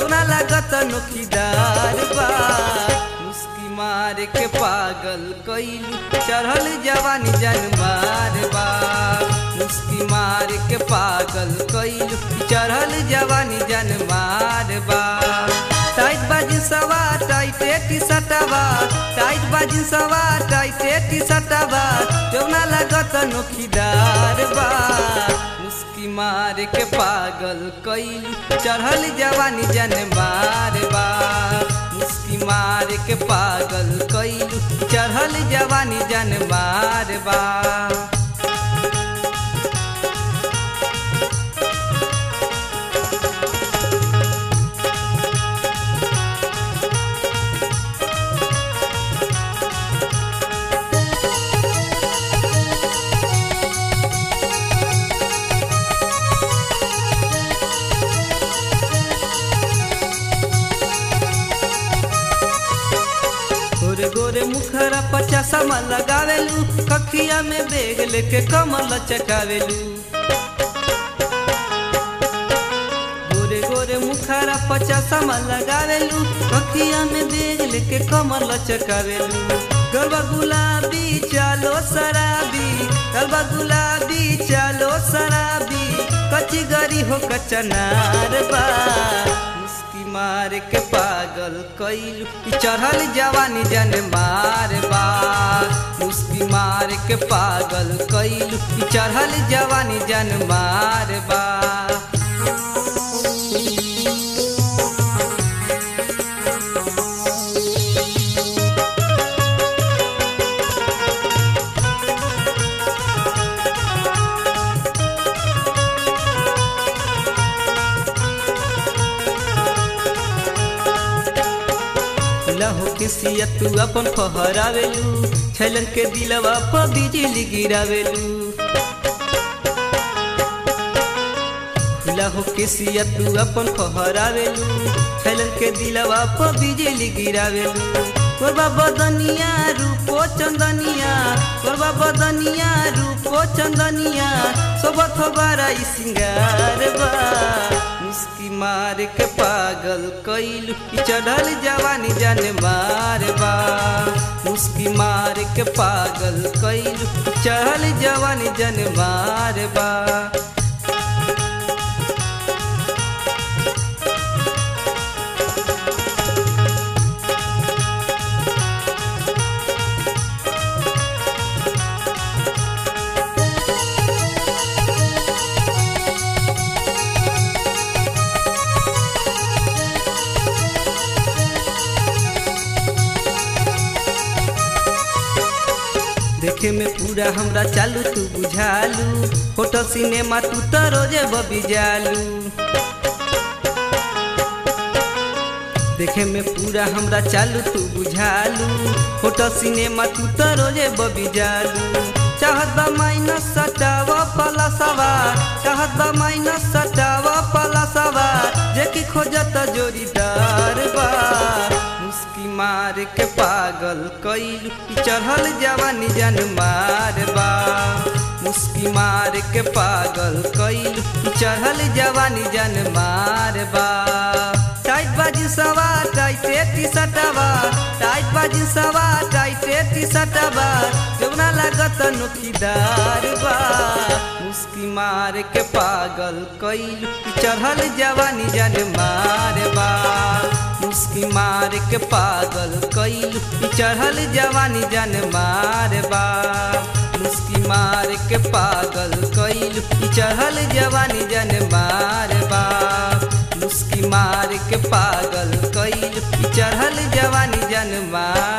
जौना लागत नोखीदार बा मुस्की मार के पागल कैलू चढ़ल जवानी जनमार बा मुस्की मार के पागल कैलू चढ़ल जवानी जनमार बा टाइट बाजी सवा टाइटे टी सटवा टाइट बाजी सवा टाइटे टी सटवा जौना लागत नोखीदार बा मुस्की मार के पागल कैलू चढ़ल जवानी जन मार बा मुस्की मार के पागल कैलू चढ़ल जवानी जन मार बा गोरे गोरे मुखरा पचासा में लगावेलू कखिया में बेग लेके कमल चकावेलू गोरे गोरे मुखरा पचासा में लगावेलू कखिया में बेग लेके कमल चकावेलू गलबा गुलाबी चालो शराबी गलबा गुलाबी चालो शराबी कच्ची गरी हो कचनार बा मुस्की मार के पागल कैलू चढ़ल जवानी जन मार बा मुस्की मार के पागल कैलू चढ़ल जवानी जन मार बा लहो किसिया तू अपन फहरावेलू छलन के दिलवा पर बिजली गिरावेलू लहो किसिया तू अपन फहरावेलू छलन के दिलवा पर बिजली गिरावेलू कोरबा बदनिया रूपो चंदनिया कोरबा बदनिया रूपो चंदनिया सोबत बारा ई सिंगार बा मुस्की मार के पागल कैलू चढ़ल जवानी जन मार बा मुस्की मार के पागल कैलू चढ़ल जवानी जन मार बा देखे में पूरा हमरा चालू तू बुझालू होटल सिनेमा तू तो रोजे बबी जालू देखे में पूरा हमरा चालू तू बुझालू होटल सिनेमा तू तो रोजे बबी जालू चाहत बा माइनस सटावा पला सवार चाहत बा माइनस सटावा पला सवार जे की खोजत जोड़ीदार बा मुस्की मार के पागल कैलू चढ़ल जवानी जन मार बा मुस्की मार के पागल कैलू चढ़ल जवानी जन मार बा टाइट बाजी सवा टाइटे टी सटवा टाइट बाजी सवा टाइटे टी सटवा जौना लागत नोखीदार बा मुस्की मार के पागल कैलू चढ़ल जवानी जन मार बा मुस्की मार के पागल कैलू चढ़ल जवानी जन मार बा मुस्की मार के पागल कैलू चढ़ल जवानी जन मार बा मुस्की मार के पागल कैलू चढ़ल जवानी जन मार